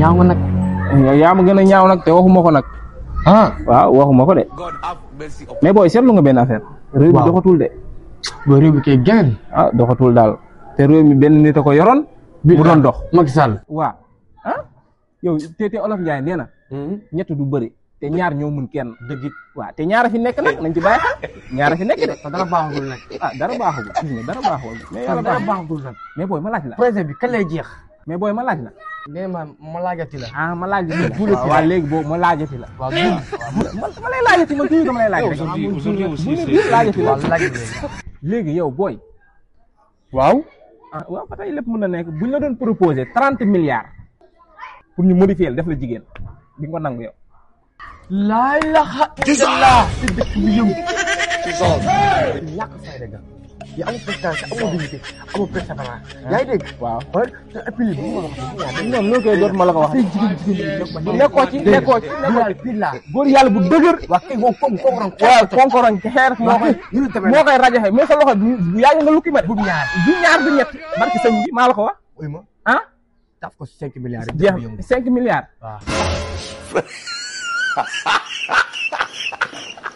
ñaaw nga nag. yow yaa ma gën a ñaaw nag te waxuma ko nag ah. waaw waxuma ko de mais booy seetlu nga benn affaire réew mi Waaw. doxatul de ba réew mi kay gën. ah doxatul daal te réew mi benn nit a ko yoroon mu doon dox Macky Sall. waaw ah yow te te olof Njaay nee na ñett du bëri te ñaar ñoo mun kenn dëgg it waaw te ñaara fi nekk nag nañ ci bàyyi xel ñaara fi nekk de te dara baaxagul nag. ah dara baaxul gis nga dara baaxul mais yàlla dara baax baaxagul nag. mais booy ma laaj la projet bi kañ lay jeex. mais booy ma laaj la nee ma ma laajati la. ah ma laajati la Buur la waaw léegi boobu ma laajati la waaw buur. man ma lay laajati man toujours dama lay laaj rek bu ne bii laajati la waaw laaj léegi. léegi yow booy waaw. ah waaw ba tey lépp mën na nekk bu ñu la doon proposé trente milliards pour ñu modifier la def la jigéen di nga ko nangu yow laa ilaha illallah. ci dëkk bi yëngu. ñàkk fayda ga. yow amul prestation amul dignité amul persévérance. yaa ngi dégg. waaw xool te et puis lii bu ma wax dëgg ñoom ñoo koy doot ma la ko wax tey jigéen jigéen ñi nekkoo ci nekkoo ci nekkoo ci fii laa. góor yàlla bu dëgër waa kii moom kooku kooku ron. waaw konkoroñ ci xeer moo koy ñu tamit moo koy rajaxe mais sa loxo bi yaa ngi nga lukki ma de bu ñaar. du ñaar du ñett barki sëñ bi maa la ko wax uy ma. ah taf ko cinq milliards yi. jeex dëkk bi yëngu. cinq milliards waaw.